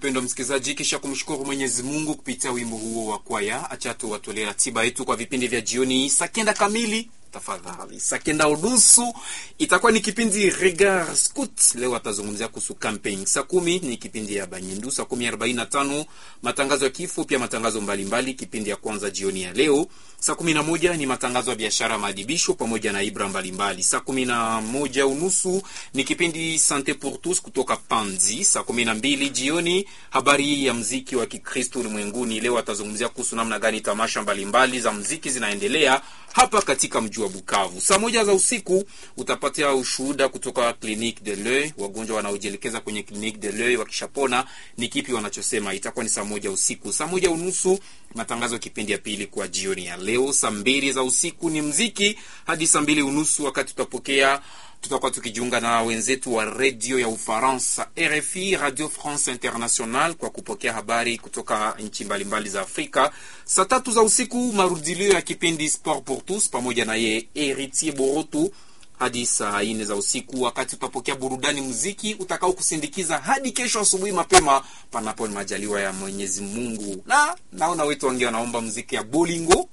mpendwa msikilizaji, kisha kumshukuru Mwenyezi Mungu kupitia wimbo huo wa kwaya, acha tu watolee ratiba yetu kwa vipindi vya jioni saa kenda kamili tafadhali saa kenda unusu itakuwa ni kipindi Regard Scout. Leo atazungumzia kuhusu camping. Saa kumi ni kipindi ya Banyindu. Saa kumi arobaini na tano matangazo ya kifo, pia matangazo mbalimbali mbali, kipindi ya kwanza jioni ya leo. Saa kumi na moja ni matangazo ya biashara, maadibisho pamoja na ibra mbalimbali. Saa kumi na moja unusu ni kipindi Sante pour tous kutoka Panzi. Saa kumi na mbili jioni habari ya mziki wa Kikristo ulimwenguni. Leo atazungumzia kuhusu namna gani tamasha mbalimbali mbali za mziki zinaendelea hapa katika mji wa Bukavu. Saa moja za usiku utapatia ushuhuda kutoka Clinique de l'Oeil, wagonjwa wanaojielekeza kwenye Clinique de l'Oeil wakishapona, ni kipi wanachosema. Itakuwa ni saa moja usiku. Saa moja unusu matangazo ya kipindi ya pili kwa jioni ya leo. Saa mbili za usiku ni mziki hadi saa mbili unusu wakati tutapokea tutakuwa tukijiunga na wenzetu wa redio ya Ufaransa RFI, Radio France International, kwa kupokea habari kutoka nchi mbalimbali za Afrika. Saa tatu za usiku marudilio ya kipindi Sport pour tous pamoja na ye Heritier Borotu hadi saa nne za usiku, wakati utapokea burudani muziki utakao kusindikiza hadi kesho asubuhi mapema, panapo ni majaliwa ya Mwenyezi Mungu. Na naona wetu wangi wanaomba muziki ya bolingo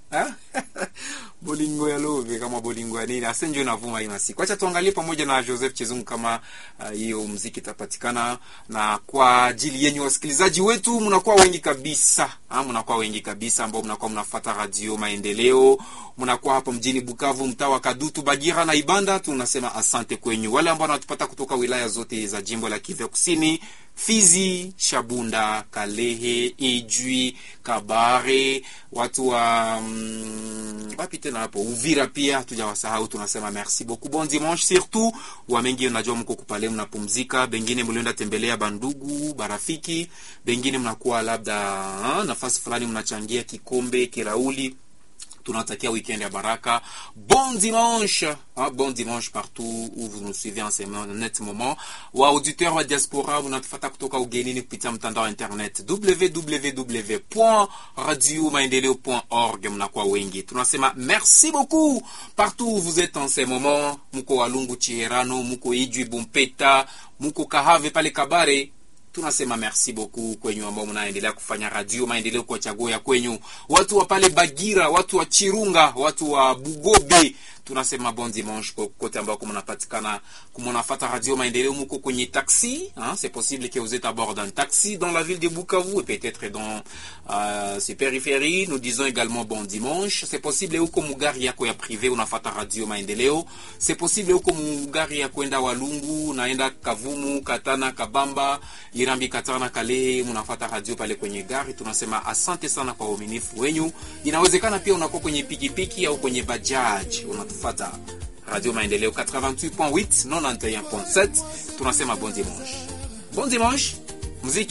bolingo ya love kama bolingo ya nini asenjo inavuma hii masiku. Acha tuangalie pamoja na Joseph Chizungu kama hiyo uh, muziki itapatikana, na kwa ajili yenyu wasikilizaji wetu, mnakuwa wengi kabisa ha, mnakuwa wengi kabisa ambao mnakuwa mnafuata Radio Maendeleo, mnakuwa hapo mjini Bukavu, mtaa wa Kadutu, Bagira na Ibanda. Tunasema asante kwenyu. Wale ambao wanatupata kutoka wilaya zote za jimbo la Kivu Kusini Fizi, Shabunda, Kalehe, Ijwi, Kabare, watu wa mm, wapi tena hapo Uvira pia hatujawasahau. Tunasema merci beaucoup, bon dimanche. Surtout wa mengi, unajua mko kupale mnapumzika, bengine mlienda tembelea bandugu barafiki, bengine mnakuwa labda ha, nafasi fulani mnachangia kikombe kirauli tunatakia weekend ya baraka. Bon dimanche, hein, bon dimanche partout où vous nous suivez en ce net moment. Wa auditeur wa diaspora unatufata kutoka ugenini kupitia mtandao wa internet www.radiomaendeleo.org. Mnakuwa wengi, tunasema merci beaucoup partout où vous êtes en ce moment. Muko Walungu, Chierano, muko Ijwi, Bumpeta, muko Kahave pale Kabare tunasema merci beaucoup kwenyu ambao mnaendelea kufanya radio maendeleo kwa chaguo ya kwenyu, watu wa pale Bagira, watu wa Chirunga, watu wa Bugobe, tunasema bon dimanche kote ambako mnapatikana, kumonafata radio maendeleo. Muko kwenye taxi hein, c'est possible que vous êtes à bord d'un taxi dans la ville de Bukavu et peut-être dans euh, ses périphéries. Nous disons également bon dimanche. C'est possible uko mugari yako ya privé unafata radio maendeleo. C'est possible uko mugari ya kwenda Walungu, naenda Kavumu, Katana, Kabamba, Irambi, Katana, Kalehe, mnafata radio pale kwenye gari. Tunasema asante sana kwa uaminifu wenyu. Inawezekana pia unakuwa kwenye pikipiki au kwenye bajaji unatufata Radio Maendeleo 88.8 91.7. Tunasema bon dimanche, bon dimanche muziki